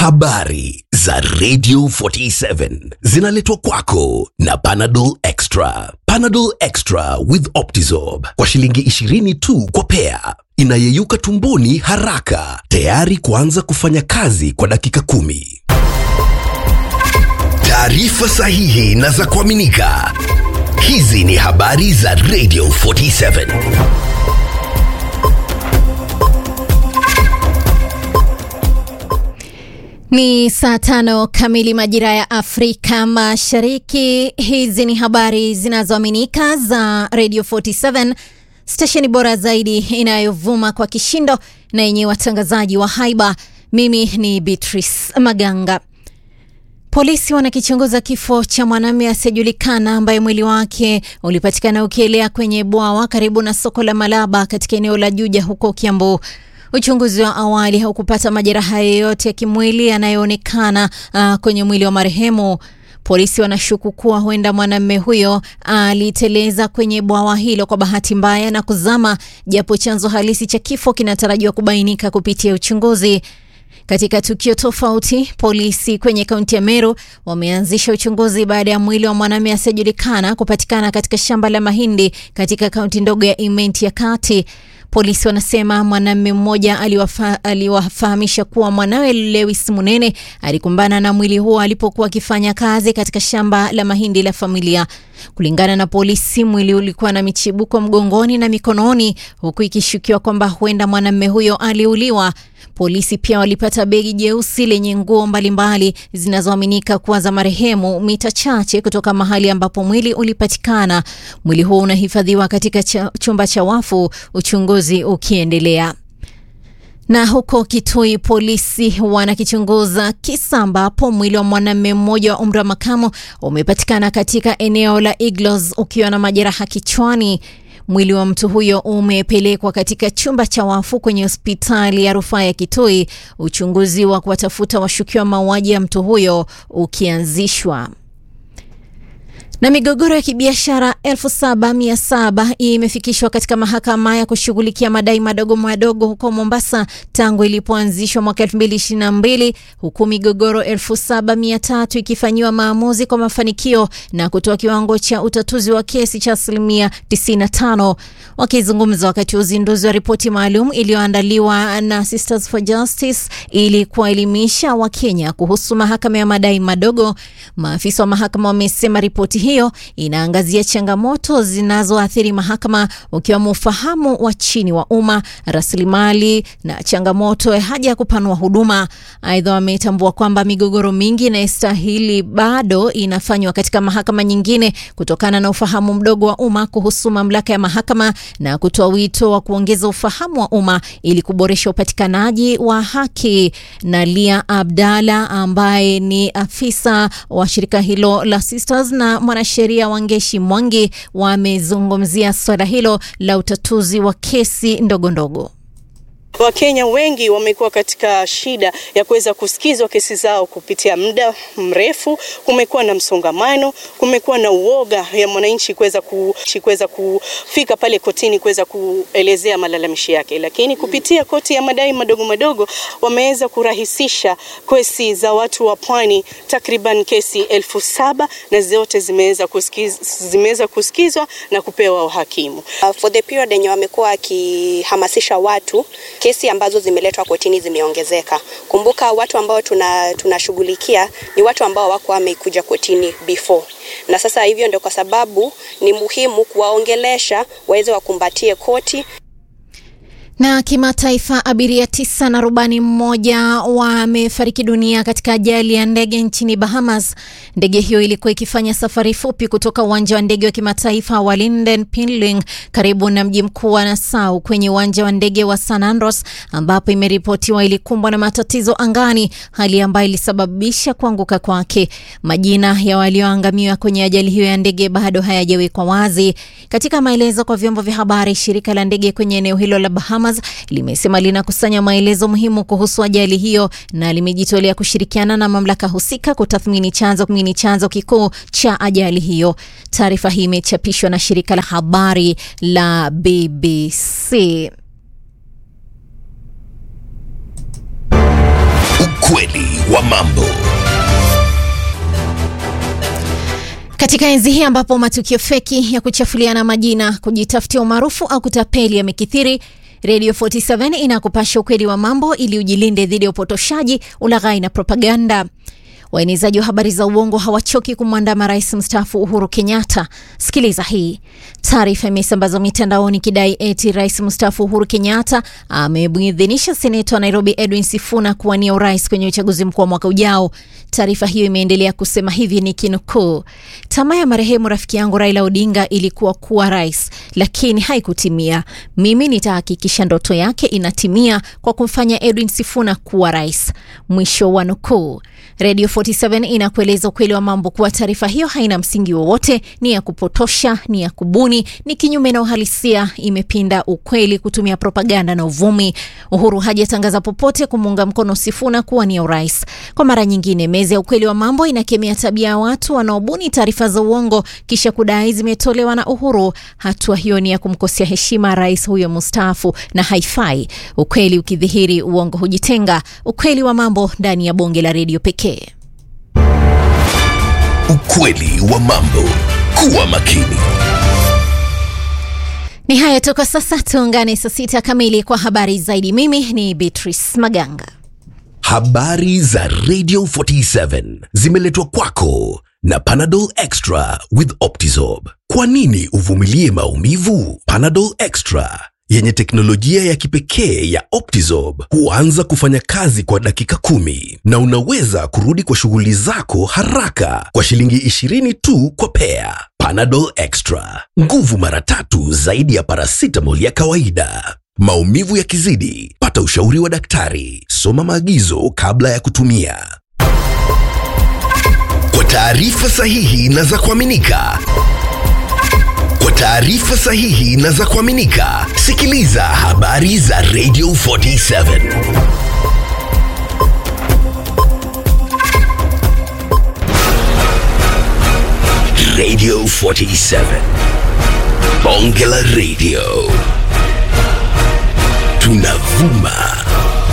Habari za Radio 47 zinaletwa kwako na Panadol Extra. Panadol Extra with Optizorb kwa shilingi 20 tu kwa pea, inayeyuka tumboni haraka, tayari kuanza kufanya kazi kwa dakika kumi. Taarifa sahihi na za kuaminika. Hizi ni habari za Radio 47. Ni saa tano kamili majira ya Afrika Mashariki. Hizi ni habari zinazoaminika za Radio 47, stesheni bora zaidi inayovuma kwa kishindo na yenye watangazaji wa haiba. Mimi ni Beatrice Maganga. Polisi wanakichunguza kifo cha mwanamume asiyejulikana ambaye mwili wake ulipatikana ukielea kwenye bwawa karibu na soko la Malaba katika eneo la Juja huko Kiambu. Uchunguzi wa awali haukupata majeraha yoyote ya kimwili yanayoonekana uh, kwenye mwili wa marehemu. Polisi wanashuku kuwa huenda mwanamume huyo aliteleza kwenye bwawa hilo kwa bahati mbaya na kuzama, japo chanzo halisi cha kifo kinatarajiwa kubainika kupitia uchunguzi. Katika tukio tofauti, polisi kwenye kaunti ya Meru wameanzisha uchunguzi baada ya mwili wa mwanamume asiyejulikana kupatikana katika shamba la mahindi katika kaunti ndogo ya Imenti ya Kati. Polisi wanasema mwanamume mmoja aliwafa, aliwafahamisha kuwa mwanawe Lewis Munene alikumbana na mwili huo alipokuwa akifanya kazi katika shamba la mahindi la familia. Kulingana na polisi, mwili ulikuwa na michibuko mgongoni na mikononi, huku ikishukiwa kwamba huenda mwanamume huyo aliuliwa. Polisi pia walipata begi jeusi lenye nguo mbalimbali zinazoaminika kuwa za marehemu mita chache kutoka mahali ambapo mwili ulipatikana. Mwili huo unahifadhiwa katika cha, chumba cha wafu, uchunguzi ukiendelea. Na huko Kitui polisi wanakichunguza kisa ambapo mwili wa mwanamume mmoja wa umri wa makamo umepatikana katika eneo la Iglos ukiwa na majeraha kichwani. Mwili wa mtu huyo umepelekwa katika chumba cha wafu kwenye hospitali ya rufaa ya Kitui, uchunguzi wa kuwatafuta washukiwa mauaji ya mtu huyo ukianzishwa na migogoro ya kibiashara 7700 imefikishwa katika mahakama ya kushughulikia madai madogo madogo huko Mombasa tangu ilipoanzishwa mwaka 2022 huku migogoro 7300 ikifanyiwa maamuzi kwa mafanikio na kutoa kiwango cha utatuzi wa kesi cha asilimia 95. Wakizungumza wakati wa uzinduzi wa ripoti maalum iliyoandaliwa na Sisters for Justice ili kuwaelimisha Wakenya kuhusu mahakama ya madai madogo, maafisa wa mahakama wamesema ripoti hiyo inaangazia changamoto zinazoathiri mahakama ukiwemo ufahamu wa chini wa umma, rasilimali na changamoto ya haja ya kupanua huduma. Aidha, wametambua kwamba migogoro mingi inayostahili bado inafanywa katika mahakama nyingine kutokana na ufahamu mdogo wa umma kuhusu mamlaka ya mahakama na kutoa wito wa kuongeza ufahamu wa umma ili kuboresha upatikanaji wa haki. Nalia Abdalla ambaye ni afisa wa shirika hilo la Sisters na mwanasheria Wangeshi Mwangi wamezungumzia swala hilo la utatuzi wa kesi ndogo ndogo. Wakenya wengi wamekuwa katika shida ya kuweza kusikizwa kesi zao kupitia muda mrefu. Kumekuwa na msongamano, kumekuwa na uoga ya mwananchi kuweza ku, kuweza kufika pale kotini kuweza kuelezea malalamishi yake, lakini kupitia koti ya madai madogo madogo wameweza kurahisisha kesi za watu wa pwani, takriban kesi elfu saba na zote zimeweza kusikiz, zimeweza kusikizwa na kupewa uhakimu. Uh, for the period yenye wamekuwa wakihamasisha watu kesi ambazo zimeletwa kotini zimeongezeka. Kumbuka watu ambao tunashughulikia tuna ni watu ambao wako wamekuja kotini before, na sasa hivyo ndio kwa sababu ni muhimu kuwaongelesha waweze wakumbatie koti. Na kimataifa, abiria tisa na rubani mmoja wamefariki dunia katika ajali ya ndege nchini Bahamas. Ndege hiyo ilikuwa ikifanya safari fupi kutoka uwanja wa ndege wa kimataifa wa Linden Pinling karibu na mji mkuu wa Nassau kwenye uwanja wa ndege wa San Andros, ambapo imeripotiwa ilikumbwa na matatizo angani, hali ambayo ilisababisha kuanguka kwake. Majina ya walioangamia kwenye ajali hiyo ya ndege bado hayajawekwa wazi. Katika maelezo kwa vyombo vya habari, shirika la ndege kwenye eneo hilo la Bahamas limesema linakusanya maelezo muhimu kuhusu ajali hiyo na limejitolea kushirikiana na mamlaka husika kutathmini chanzo kumini chanzo kikuu cha ajali hiyo. Taarifa hii imechapishwa na shirika la habari la BBC. Ukweli wa mambo. Katika enzi hii ambapo matukio feki ya kuchafuliana majina, kujitafutia umaarufu au kutapeli yamekithiri, Radio 47 inakupasha ukweli wa mambo ili ujilinde dhidi ya upotoshaji, ulaghai na propaganda. Waenezaji wa habari za uongo hawachoki kumwandama rais mstaafu Uhuru Kenyatta. Sikiliza hii taarifa. Imesambazwa mitandaoni kidai eti rais mstaafu Uhuru Kenyatta amemuidhinisha seneta wa Nairobi Edwin Sifuna kuwania urais kwenye uchaguzi mkuu wa mwaka ujao. Taarifa hiyo imeendelea kusema hivi ni kinukuu: tamaa ya marehemu rafiki yangu Raila Odinga ilikuwa kuwa rais, lakini haikutimia. Mimi nitahakikisha ndoto yake inatimia kwa kumfanya Edwin Sifuna kuwa rais. Mwisho wa nukuu. Radio 47 inakueleza ukweli wa mambo kuwa taarifa hiyo haina msingi wowote, ni ya kupotosha, ni ya kubuni, ni kinyume na uhalisia, imepinda ukweli kutumia propaganda na uvumi. Uhuru hajatangaza popote kumuunga mkono Sifuna kuwania urais. Kwa mara nyingine, meza ya ukweli wa mambo inakemea tabia ya watu wanaobuni taarifa za uongo kisha kudai zimetolewa na Uhuru. Hatua hiyo ni ya kumkosea heshima rais huyo mustaafu na haifai. Ukweli ukidhihiri, uongo hujitenga. Ukweli wa mambo ndani ya bonge la redio pekee. Ukweli wa mambo. Kuwa makini. Ni haya tu kwa sasa, tuungane saa sita kamili kwa habari zaidi. Mimi ni Beatrice Maganga. Habari za Radio 47 zimeletwa kwako na Panadol Extra with Optizorb. Kwa nini uvumilie maumivu? Panadol Extra yenye teknolojia ya kipekee ya Optizorb huanza kufanya kazi kwa dakika kumi na unaweza kurudi kwa shughuli zako haraka kwa shilingi 20 tu kwa pea. Panadol Extra, nguvu mara tatu zaidi ya paracetamol ya kawaida. Maumivu yakizidi, pata ushauri wa daktari. Soma maagizo kabla ya kutumia. Kwa taarifa sahihi na za kuaminika, kwa taarifa sahihi na za kuaminika, sikiliza habari za Radio 47. Radio 47. Bonge la Radio. Tunavuma